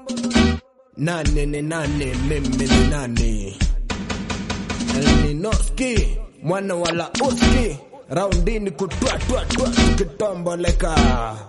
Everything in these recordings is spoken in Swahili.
Nane ni nane, mimi ni nani? Elninoski mwana wala uski raundini kutwa twa twa tukitomboleka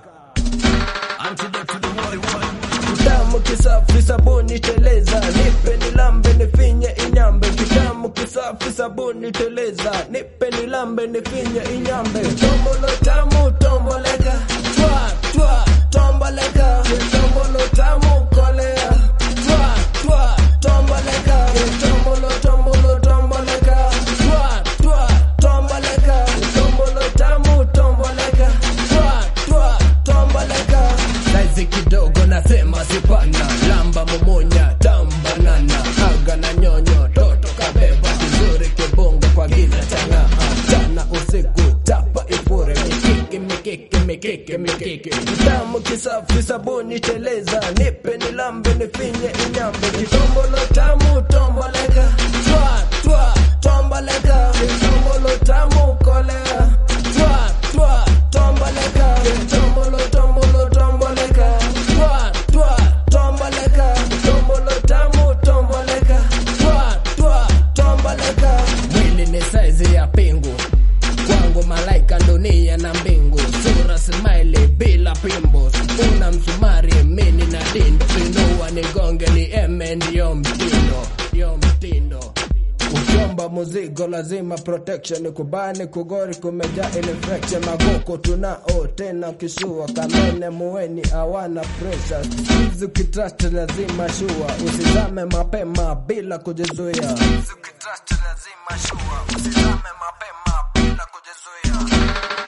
Kitamu kisafi sabuni teleza nipe nilambe nifinye inyambe Kitamu kisafi sabuni teleza nipe nilambe nifinye inyambe Tombolo tamu tomboleka twa twa tomboleka Tombolo tamu kolea twa twa tomboleka Tombolo tombolo tomboleka twa twa tomboleka Tombolo tamu tomboleka twa twa tomboleka Saizi kidogo nasema sipana lamba momonya tambanana aga na nyonyo toto kabeba kizuri kibongo kwa giza changa chana usiku tapa ifure mikiki mikiki mikiki mikiki tamu kisafi sabuni teleza nipe nilambe nifinye inyambe kitombolo tamu tomboleka twa twa tomboleka kitombolo tamu kolea twa twa tomboleka kitombolo tombolo tomboleka twa twa tomboleka kitombolo tamu tomboleka twa twa tomboleka mwili ni saizi ya pingu kwangu malaika dunia na mbingu sura smile bila pimbo una msumari mini na dindo pinua nigonge ni eme ndiyo mtindo ndiyo mtindo Ukiomba muzigo lazima protection kubani kugori kumejaa infection magoko tunao tena kishua kamene muweni awana pressure Sizi ukitrust lazima shua usizame mapema bila kujizuia Sizi ukitrust lazima shua usizame mapema bila kujizuia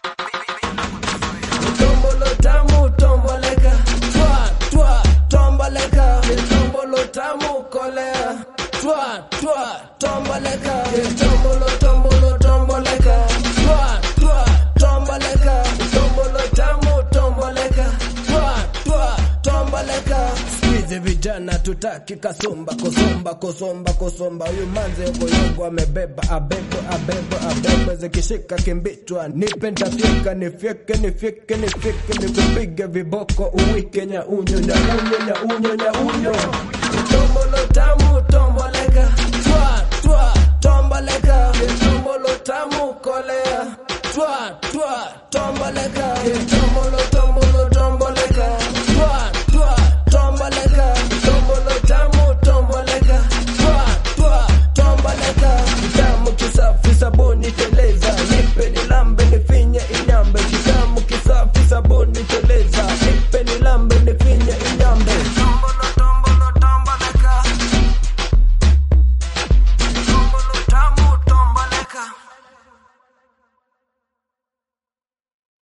Tombolo tamu tomboleka twa twa tomboleka tombolo tamu kolea twa twa tomboleka tombolo tombolo tomboleka twa twa tomboleka tombolo tamu tomboleka twa twa tomboleka Squeeze vijana tutaki kasumba kusomba kusomba kusomba huyu manze yogoyogo amebeba abebo abebo abebo zikishika kimbitwa nipe ntafyeka nifyeke nifyeke nifyeke nikupige viboko uwike nyaunyo nyaunyo nyaunyo nyaunyo tombolo tamu tomboleka twa twa tomboleka tombolo tamu kolea twa twa tomboleka